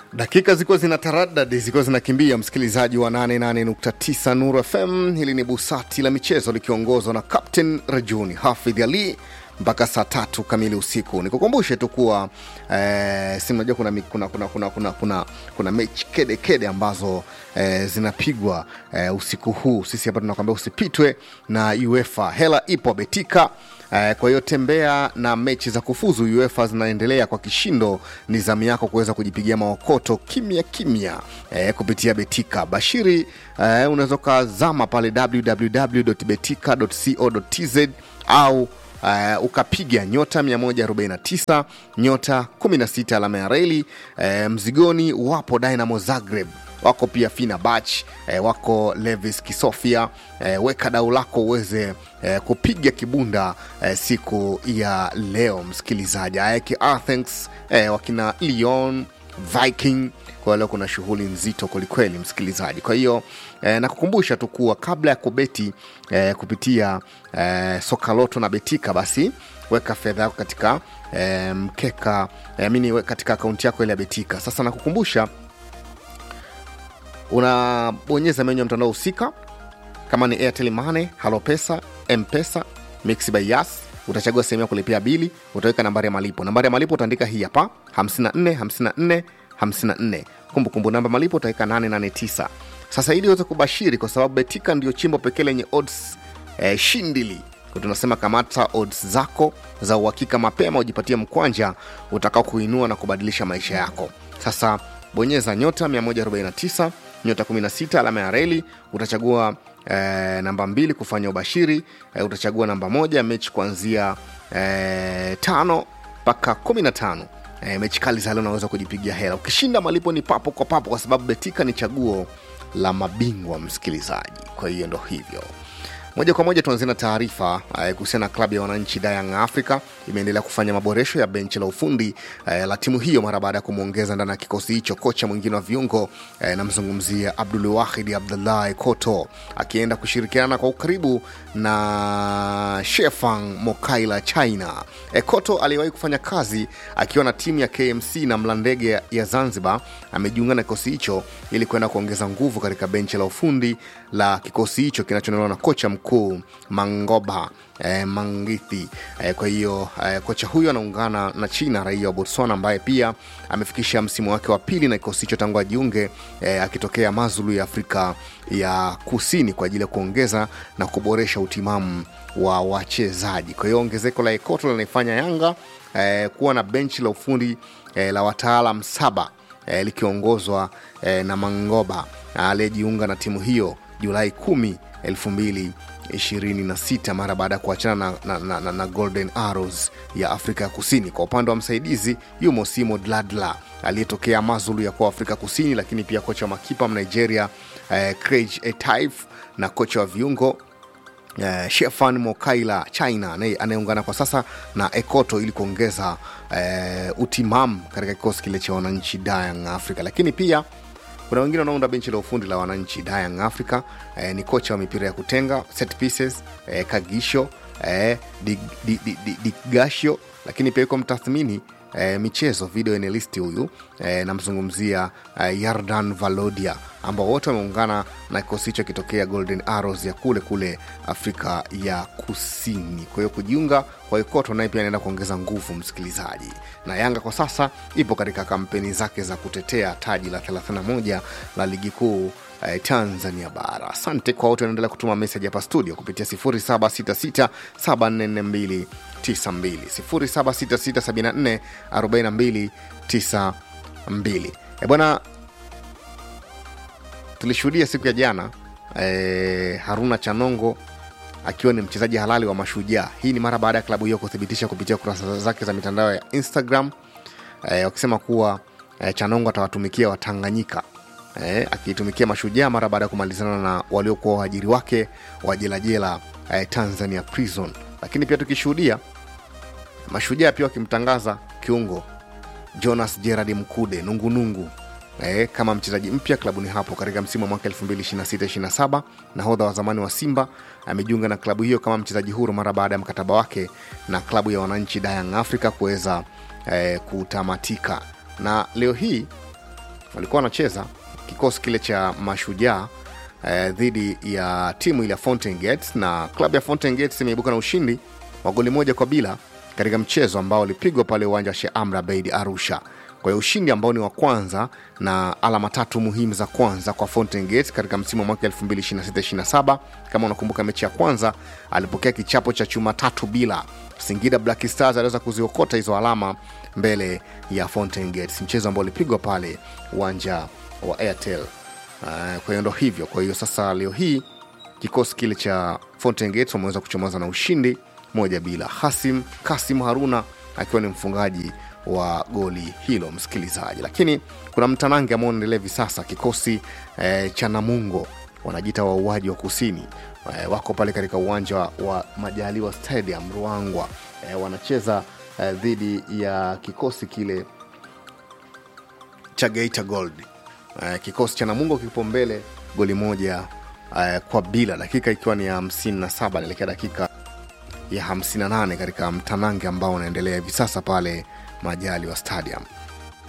dakika zilikuwa zina taradadi zilikuwa zinakimbia msikilizaji wa 88.9 nuru fm hili ni busati la michezo likiongozwa na captain rajuni hafidh ali mpaka saa tatu kamili usiku nikukumbushe tu kuwa eh, si unajua kuna, mi- kuna, kuna, kuna, kuna, kuna, kuna mechi kede kede ambazo eh, zinapigwa eh, usiku huu sisi hapa tunakwambia usipitwe na uefa hela ipo betika Eh, kwa hiyo tembea na mechi za kufuzu uefa zinaendelea kwa kishindo ni zamu yako kuweza kujipigia maokoto kimya kimya eh, kupitia betika bashiri eh, unaweza ukazama pale www.betika.co.tz au uh, ukapiga nyota 149 nyota 16 alama ya reli uh, mzigoni wapo dynamo zagreb wako pia fina bach eh, wako levis kisofia eh, weka dau lako uweze eh, kupiga kibunda eh, siku ya leo msikilizaji aeke athens eh, wakina leon viking kwa leo kuna shughuli nzito kwelikweli msikilizaji kwa hiyo eh, nakukumbusha tu kuwa kabla ya kubeti eh, kupitia eh, sokaloto na betika basi weka fedha yako katika eh, mkeka eh, mini katika akaunti yako ile ya betika sasa nakukumbusha unabonyeza menyu ya mtandao husika kama ni airtel mane halopesa mpesa mix by yas utachagua sehemu ya kulipia bili utaweka nambari ya malipo nambari ya malipo utaandika hii hapa 54 54 54 kumbukumbu namba malipo utaweka 889 sasa ili uweze kubashiri kwa sababu betika ndio chimbo pekee lenye odds eh, shindili Kwa tunasema kamata odds zako za uhakika mapema ujipatie mkwanja utakao kuinua na kubadilisha maisha yako sasa bonyeza nyota 149 nyota 16 alama ya reli utachagua eh, namba mbili kufanya ubashiri eh, utachagua namba moja mechi kuanzia eh, tano mpaka 15 eh, mechi kali za leo unaweza kujipigia hela ukishinda malipo ni papo kwa papo kwa sababu betika ni chaguo la mabingwa msikilizaji kwa hiyo ndo hivyo moja kwa moja tuanzie na taarifa eh, kuhusiana na klabu ya wananchi Young Africa imeendelea kufanya maboresho ya benchi la ufundi eh, la timu hiyo mara baada ya kumwongeza ndani ya kikosi hicho kocha mwingine wa viungo eh, namzungumzia Abdul Wahid Abdullah Koto akienda kushirikiana kwa ukaribu na Shefang Mokaila China. Eh, Koto aliyewahi kufanya kazi akiwa na timu ya KMC na Mlandege ya Zanzibar amejiunga na kikosi hicho ili kwenda kuongeza nguvu katika benchi la ufundi la kikosi hicho kinachonolewa na kocha mkuu Mangoba eh, Mangithi. Eh, kwa hiyo eh, kocha huyo anaungana na China, raia wa Botswana ambaye pia amefikisha msimu wake wa pili na kikosi hicho tangu ajiunge eh, akitokea Mazulu ya Afrika ya Kusini kwa ajili ya kuongeza na kuboresha utimamu wa wachezaji. Kwa hiyo ongezeko la Ekoto linaifanya Yanga eh, kuwa na benchi la ufundi eh, la wataalam saba eh, likiongozwa eh, na Mangoba aliyejiunga na timu hiyo Julai 10 2026 mara baada ya kuachana na, na, na, na, na Golden Arrows ya Afrika ya Kusini. Kwa upande wa msaidizi yumo Simo Dladla aliyetokea Mazulu ya kwa Afrika Kusini, lakini pia kocha wa makipa Mnigeria eh, Craig Etaif na kocha wa viungo Uh, Shefan Mokaila China anaye- anayeungana kwa sasa na Ekoto ili kuongeza uh, utimamu katika kikosi kile cha wananchi Young Africa, lakini pia kuna wengine wanaounda benchi la ufundi la wananchi Young Africa eh, ni kocha wa mipira ya kutenga set pieces eh, Kagisho eh, Dig- Dig- Dig- Dig- Digasho, lakini pia yuko mtathmini eh, michezo video analyst huyu eh, namzungumzia eh, Yardan Valodia ambao wote wameungana na kikosi hicho kitokea Golden Arrows ya kule kule Afrika ya Kusini. Kwa hiyo kujiunga kwa Ikoto naye pia anaenda kuongeza nguvu, msikilizaji. Na Yanga kwa sasa ipo katika kampeni zake za kutetea taji la 31 la ligi kuu eh, Tanzania bara. Asante kwa wote wanaendelea kutuma meseji hapa studio kupitia 0766744292 0766744292. E bwana, tulishuhudia siku ya jana eh, Haruna Chanongo akiwa ni mchezaji halali wa Mashujaa. Hii ni mara baada ya klabu hiyo kuthibitisha kupitia kurasa zake za mitandao ya Instagram eh, wakisema kuwa eh, Chanongo atawatumikia Watanganyika eh, akiitumikia Mashujaa mara baada ya kumalizana na waliokuwa waajiri wake wa jelajela eh, Tanzania Prison. Lakini pia tukishuhudia Mashujaa pia wakimtangaza kiungo Jonas Gerard Mkude nungunungu eh, kama mchezaji mpya klabuni hapo katika msimu wa mwaka 2026-27. Nahodha wa zamani wa Simba amejiunga na klabu hiyo kama mchezaji huru mara baada ya mkataba wake na klabu ya wananchi Young Africa kuweza eh, kutamatika, na leo hii walikuwa wanacheza kikosi kile cha mashujaa eh, dhidi ya timu ile ya Fountain Gates na klabu ya Fountain Gates imeibuka na ushindi wa goli moja kwa bila katika mchezo ambao ulipigwa pale uwanja wa Sheikh Amri Abeid Arusha. Kwa hiyo ushindi ambao ni wa kwanza na alama tatu muhimu za kwanza kwa Fountain Gate katika msimu wa mwaka 2026-27. Kama unakumbuka mechi ya kwanza alipokea kichapo cha chuma tatu bila. Singida Black Stars aliweza kuziokota hizo alama mbele ya Fountain Gates, mchezo ambao ulipigwa pale uwanja wa Airtel. Uh, kwa hiyo ndo hivyo. Kwa hiyo sasa leo hii kikosi kile cha Fountain Gate wameweza kuchomoza na ushindi moja bila. Hasim Kasim Haruna akiwa ni mfungaji wa goli hilo, msikilizaji. Lakini kuna mtanange ambao unaendelea hivi sasa, kikosi eh, cha Namungo wanajiita wauaji wa kusini eh, wako pale katika uwanja wa Majaliwa Stadium Ruangwa, eh, wanacheza eh, dhidi ya kikosi kile cha Geita Gold. Eh, kikosi cha Namungo kipo mbele goli moja eh, kwa bila, dakika ikiwa ni ya 57 naelekea dakika ya 58 katika mtanange ambao unaendelea hivi sasa pale Majaliwa Stadium.